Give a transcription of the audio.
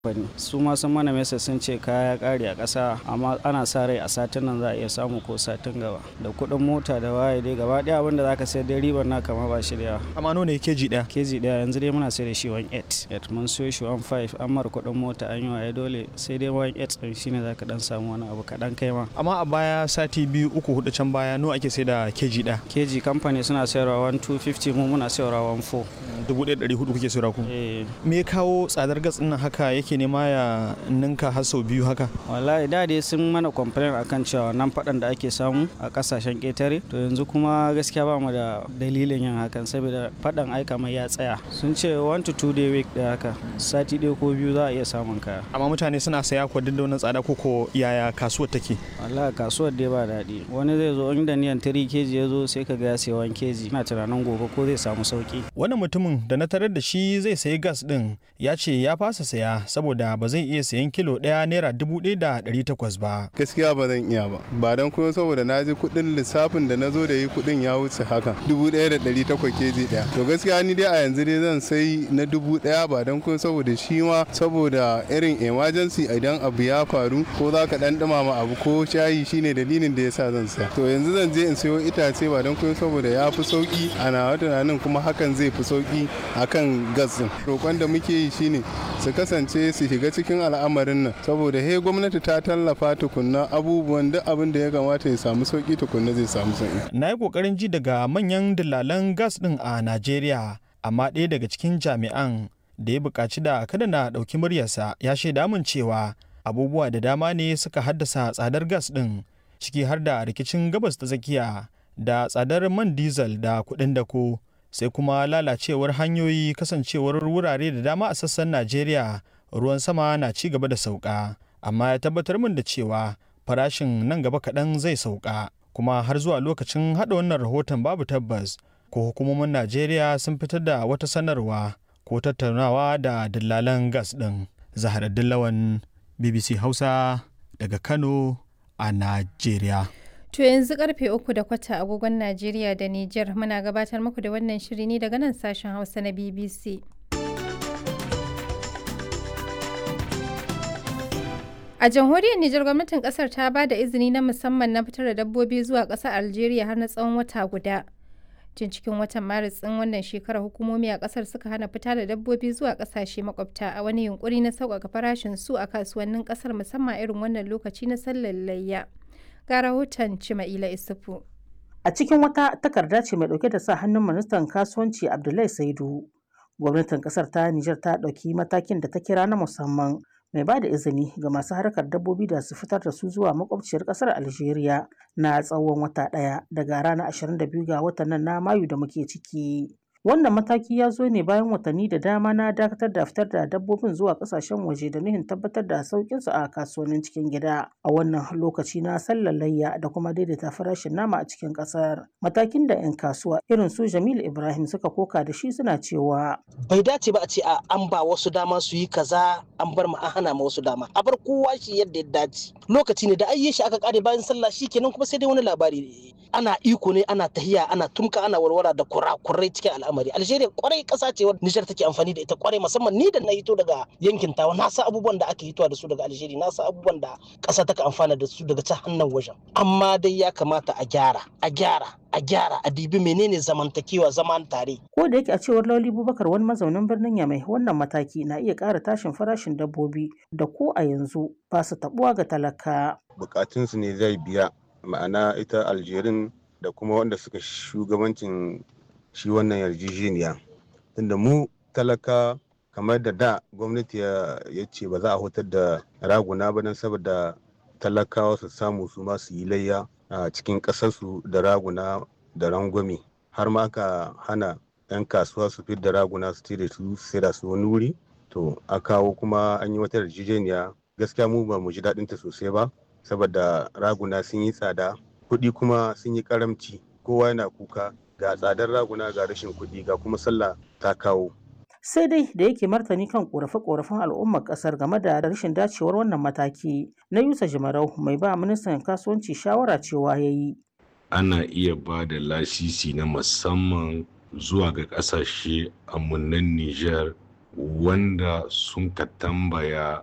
bane su ma sun mana mesa sun ce kaya kare a ƙasa amma ana sa rai a satin nan za a iya samu ko satin gaba da kuɗin mota da waye dai gaba ɗaya abin da zaka sayar dai ribar na kama ba shi da yawa amma nawa ne keji ɗaya keji ɗaya yanzu dai muna sai da shi 1.8 mun siyo shi 1.5 an mara kuɗin mota an yi waye dole sai dai 1.8 ɗin shine zaka dan samu wani abu kaɗan kai ma amma a baya sati biyu uku hudu can baya nawa ake sai da keji ɗaya keji kamfani suna sayarwa 1.250 mu muna sayarwa 1.4 dubu ɗaya ɗari hudu kuke sayarwa ku eh me ya kawo tsadar gas ɗin nan haka yake nema ya ninka har sau biyu haka wallahi da dai sun mana complain akan cewa nan faɗan da ake samu a ƙasashen ƙetare to yanzu kuma gaskiya ba mu da dalilin yin hakan saboda faɗan aika mai ya tsaya sun ce 1 to 2 day week da haka sati ɗaya ko biyu za a iya samun kaya amma mutane suna saya ko duk da wannan tsada ko ko yaya kasuwar take wallahi kasuwar dai ba daɗi wani zai zo inda niyan 3 keji ya zo sai ka ga ya sayi 1 keji ina tunanin gobe ko zai samu sauki wannan mutumin da na tarar da shi zai sayi gas ɗin ya ce ya fasa saya saboda ba zai iya sayan kilo ɗaya naira dubu ɗaya da ɗari takwas ba gaskiya ba zan iya ba ba don kuma saboda na ji kuɗin lissafin da na zo da yi kuɗin ya wuce haka dubu ɗaya da ɗari takwas keji ɗaya to gaskiya ni dai a yanzu dai zan sai na dubu ɗaya ba don kuma saboda shi ma saboda irin emergency idan abu ya faru ko za ka ɗan ɗumama abu ko shayi shine dalilin da yasa zan saya to yanzu zan je in sayo itace ba don kuma saboda ya fi sauki a nawa tunanin kuma hakan zai fi sauki akan gas din roƙon da muke yi shine su kasance su shiga cikin al'amarin nan saboda he gwamnati ta tallafa tukunna abubuwan duk abin da ya kamata ya samu sauki tukunna zai samu sauki na yi ƙoƙarin ji daga manyan dillalan gas ɗin a najeriya amma ɗaya daga cikin jami'an da ya buƙaci da kada na ɗauki muryarsa ya shaida min cewa abubuwa da dama ne suka haddasa tsadar gas ɗin ciki har da rikicin gabas ta tsakiya da tsadar man diesel da kuɗin dako sai kuma lalacewar hanyoyi kasancewar wurare da dama a sassan najeriya ruwan sama na ci gaba da sauka amma ya tabbatar min da cewa farashin nan gaba kaɗan zai sauka kuma har zuwa lokacin haɗa wannan rahoton babu tabbas ko hukumomin najeriya sun fitar da wata sanarwa ko tattaunawa da dillalan gas ɗin zahar dillawan bbc hausa daga kano a najeriya To yanzu karfe uku da kwata agogon Najeriya da Nijar muna gabatar muku da wannan shiri ne daga nan sashen Hausa na BBC. A jamhuriyar Nijar gwamnatin kasar ta ba da izini na musamman na fitar da dabbobi zuwa ƙasar Algeria har na tsawon wata guda. Tun cikin watan Maris ɗin wannan shekarar hukumomi a ƙasar suka hana fita da dabbobi zuwa ƙasashe makwabta a wani yunkuri na sauƙaƙa farashin su a kasuwannin ƙasar musamman irin wannan lokaci na sallar layya. ga rahoton Cima'ila Isufu. A cikin wata takarda ce mai dauke da sa hannun ministan kasuwanci Abdullahi Saidu, gwamnatin kasar ta Nijar ta ɗauki matakin da ta kira na musamman mai ba da izini ga masu harkar dabbobi da su fitar da su zuwa makwabciyar kasar Algeria na tsawon wata ɗaya daga ranar 22 ga watan nan na Mayu da muke ciki. Wannan mataki ya zo ne bayan watanni da dama na dakatar da fitar da dabbobin zuwa kasashen waje da nuhin tabbatar da sauƙinsu a kasuwannin cikin gida a wannan lokaci na sallar layya da kuma daidaita farashin nama a cikin ƙasar. Matakin da 'yan kasuwa irin su Jamilu Ibrahim suka koka da shi suna cewa. Bai dace ba a ce a an ba wasu dama su yi kaza an bar ma an hana ma wasu dama a bar kowa shi yadda ya dace lokaci ne da ayye shi aka kare bayan sallah shi kenan kuma sai dai wani labari ana iko ne ana tahiya ana tumka ana warwara da kurakurai cikin al'amari algeria kwarai kasa ce wadda nijar take amfani da ita kwarai musamman ni da na hito daga yankin tawa na sa abubuwan da aka hitowa da su daga algeria na sa abubuwan da kasa take amfana da su daga ta hannun wajen amma dai ya kamata a gyara a gyara a gyara a dibi menene zamantakewa zaman tare Ko da yake a cewar Lauli Bubakar wani mazaunin birnin Yamai wannan mataki na iya ƙara tashin farashin dabbobi da ko a yanzu ba su tabuwa ga talaka. bukatunsu ne zai biya ma'ana ita aljerin da kuma wanda suka shugabancin shi wannan yarjejeniya tunda mu talaka kamar da da gwamnati ya ce ba za a hutar da raguna ba don saboda talakawa su samu su ma su yi layya a cikin ƙasarsu da raguna da rangwame har ma aka hana 'yan kasuwa su fi da raguna su tire su sai da su wani wuri to a kawo kuma an yi wata yarjejeniya gaskiya mu ba mu ji daɗin ta sosai ba saboda raguna sun yi tsada kuɗi kuma sun yi karamci kowa yana kuka ga tsadar raguna ga rashin kuɗi ga kuma sallah ta kawo Sai dai da yake martani kan ƙorafe-ƙorafen al'ummar ƙasar game da rashin dacewar wannan mataki na Yusa Jimarau mai ba ministan kasuwanci shawara cewa ya yi. ana iya ba da lasisi na musamman zuwa ga kasashe amunan Nijar wanda sun ka tambaya